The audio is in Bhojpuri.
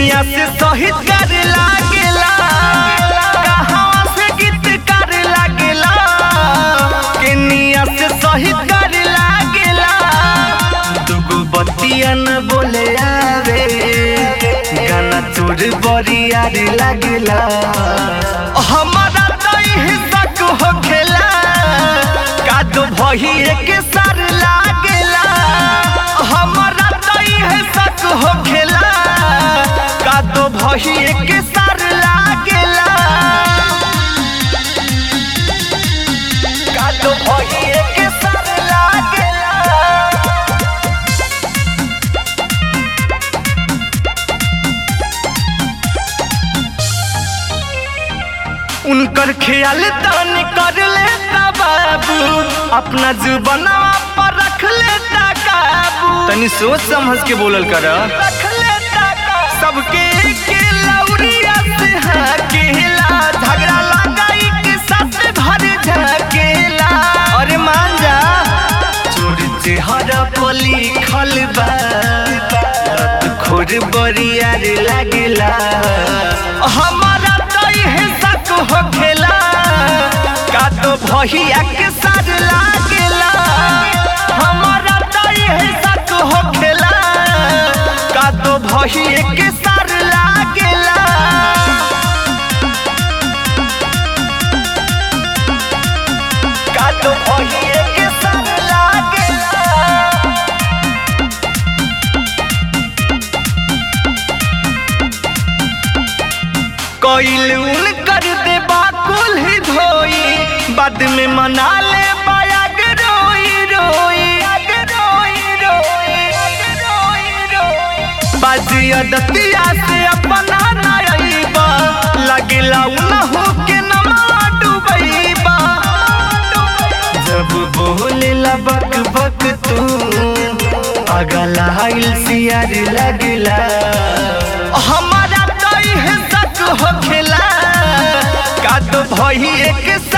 केनिया से शहीद कर लागेला कहाँ से गीत कर लागेला केनिया से शहीद कर लागेला दुगो बतिया न बोले आवे गाना चोर बरियार लागेला हमारा तो हिस्सा हो खेला कादो भही एक सार लागेला हमारा तो हिस्सा हो खेला कादो भही एक सार लागेला कादो भही एक सार लागेला उनकर ख्याल तन कर लेता बाबू अपना जुबनवा पर रख लेता काबू तनी सोच समझ के बोलल कर रख लेता काबू सबके के लौरिया से हकेला झगड़ा लगाई के साथ भर झकेला अरे मान जा चोर चेहरा पली खलबा रत खोर बरियार लागेला हमारा तो हिस्सा हो खेला का तो भहिया के साथ लागेला हमारा तो हिस्सा हो खेला का तो भहिया के साथ लागेला का तो भहिया के साथ लागेला कोइल उन कर दे बाकुल ही धोई बाद में मना ले बायग रोई रोई रोई रोई रोई रोई बाजिया दतिया से अपना नाइबा लगिला उनहु के नमा डुबैबा जब बोले बक बक तू अगला हाइल सियार लगला हमारा तो हिस्सा हो खेला का तो भई एक सा